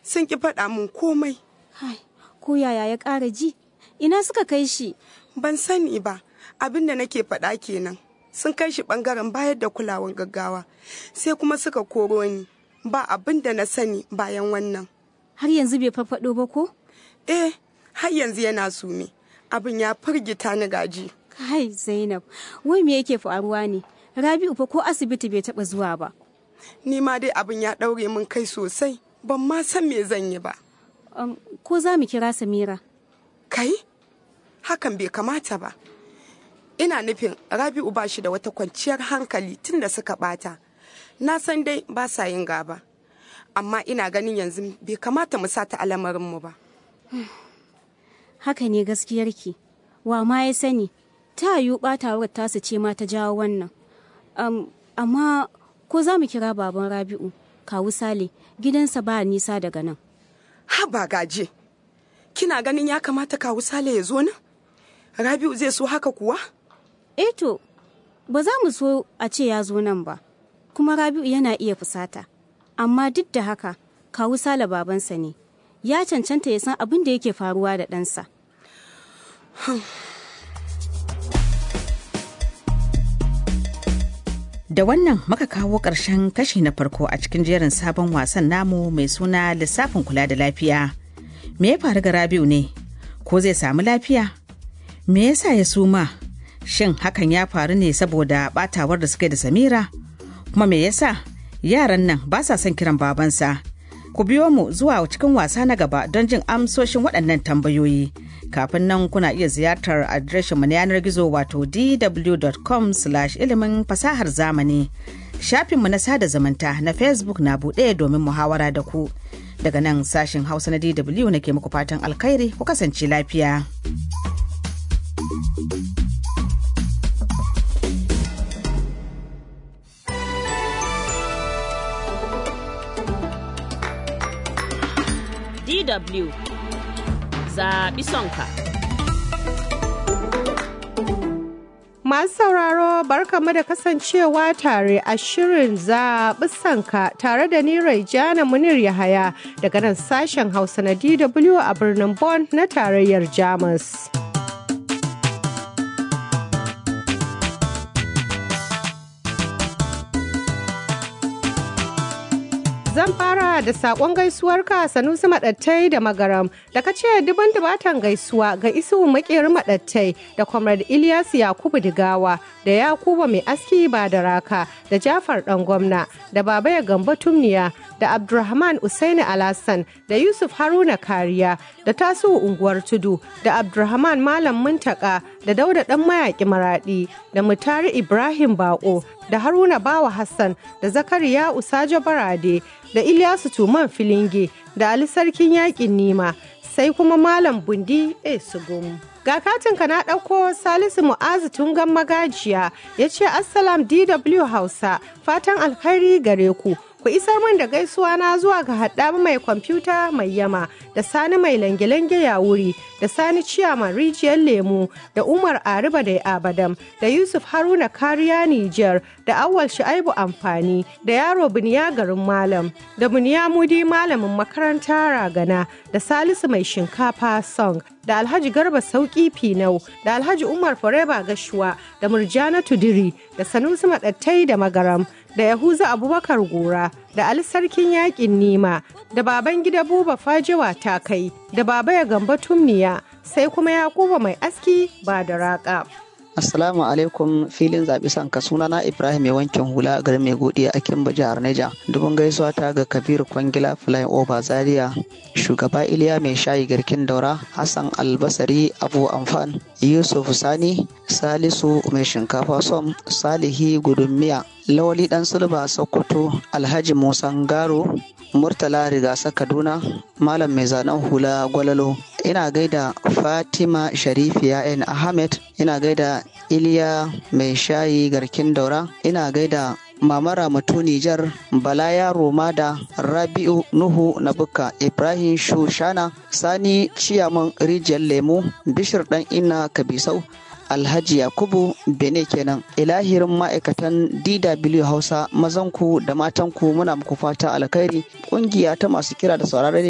sun ki faɗa min komai Hai, ko yaya ya ƙara ji? Ina suka kai shi? ban sani ba abin da nake faɗa kenan sun kai shi ɓangaren bayar da kulawan gaggawa sai kuma suka koro ni ba abin da na sani bayan wannan Har yanzu bai farfaɗo ba ko? eh har yanzu yana sume abin ya firgita ni gaji Kai Zainab, wai me yake faruwa ne? Rabi'u fa ko asibiti bai taɓa zuwa ba. ni ma dai abin ya ɗaure min kai sosai ban ma san me zan yi ba Um, ko za mu kira Samira? kai hakan bai kamata ba ina nufin rabi'u ba shi da wata kwanciyar hankali tun da suka bata na san dai ba sa yin gaba amma ina ganin yanzu bai kamata mu sata alamarinmu ba Haka ne gaskiyarki. Wa ma ya sani, ta yiwu ɓatawar tasu ce ma ta jawo wannan. Um, amma ko za mu kira baban Rabi'u, kawu Sale, gidansa ba nisa daga nan. haba gaje kina ganin ya kamata kawu sale ya zo nan rabi'u zai so haka kuwa Eh to, ba za mu so a ce ya zo nan ba, kuma Rabi'u yana iya fusata. Amma duk da haka, kawu Sale babansa ne, ya cancanta ya san abin da yake faruwa da ɗansa. Da wannan muka kawo ƙarshen kashi na farko a cikin jerin sabon wasan namu mai suna lissafin kula da lafiya. Me ya faru ga Rabi'u ne? Ko zai samu lafiya? Me yasa ya suma? Shin hakan ya faru ne saboda batawar da suka yi da Samira? Kuma me yasa yaran nan ba sa son kiran babansa? Ku biyo mu zuwa cikin wasa na gaba don jin amsoshin waɗannan tambayoyi. Kafin nan kuna iya ziyartar adireshinmu na yanar gizo wato dw.com ilimin fasahar zamani. Shafinmu na sada zumunta na Facebook na buɗe domin muhawara da ku. Daga nan sashin Hausa na DW nake muku fatan alkhairi ku kasance lafiya. DW zaɓi sonka. Masu sauraro barkamu da kasancewa tare a shirin zaɓi sanka tare da ni Raijana Munir Yahaya daga nan sashen Hausa na DW a birnin Bonn na tarayyar Jamus. Zan fara da sakon gaisuwarka Sanusi Maɗattai da Magaram da ka ce duban dubatan gaisuwa ga isu makeri Maɗattai da Comrade Ilyas Yakubu Digawa da Yakuba Mai Aski Badaraka da Jafar Ɗan Gwamna da Babaya Gambo Tumniya da Abdulrahman Usaini Alassan da Yusuf Haruna Kariya da Tasu Unguwar Tudu da Abdulrahman Malam Muntaka da Dauda Ɗan Mayaƙi Maraɗi da Mutari Ibrahim Bako da Haruna Bawa Hassan da Zakariya Usajo Barade da Ilyasu Tuman Filinge da Ali Sarkin Yaƙin Nima sai kuma Malam Bundi Esugum. Ga katinka na ɗauko Salisu Mu'azu Tungan Magajiya ya ce Assalam DW Hausa fatan alkhairi gare ku. Ku isar min da gaisuwa na zuwa ga haɗa mai kwamfuta mai yama da sani mai lange-lange ya wuri da sani ciyaman rijiyar lemu da umar ariba da abadam da yusuf haruna kariya nijar da awal shu'aibu amfani da yaro biniya garin malam da biniya mudi malamin makaranta ragana da salisu mai shinkafa song da alhaji garba sauki finau da alhaji umar foreba gashuwa da murjana tudiri da sanusi maɗattai da magaram da yahuza abubakar gora da ali sarkin yakin nima da baban gida buba fajewa ta kai da baba ya gamba tumniya sai kuma yakuba mai aski ba da raka Assalamu alaikum filin zaɓi sanka sunana Ibrahim mai wankin hula a garin mai godiya a Kimba jihar Neja. Dubun gaisuwa ta ga Kabiru Kwangila Flying Over Zaria, shugaba Iliya mai shayi garkin daura, Hassan Albasari Abu Amfan, Yusuf Sani, Salisu mai shinkafa som, Salihi Gudummiya, Lawali Dan Sulba Sokoto, Alhaji Musa Ngaro, Murtala Rigasa Kaduna, Malam mai zanen hula Gwalalo, ina gaida Fatima Sharifiya N. Ahmed, ina gaida Iliya mai shayi garkin daura, ina gaida Mama Ramatu Nijar, Bala Yaro Mada, Rabi'u Nuhu Nabuka, Ibrahim Shushana, Sani Ciyaman Rijiyar Lemu, Bishir Dan Inna Kabisau, Alhaji Yakubu Bene kenan ilahirin ma'aikatan DW Hausa mazanku da matanku muna muku fata alkhairi kungiya ta masu kira da sauraron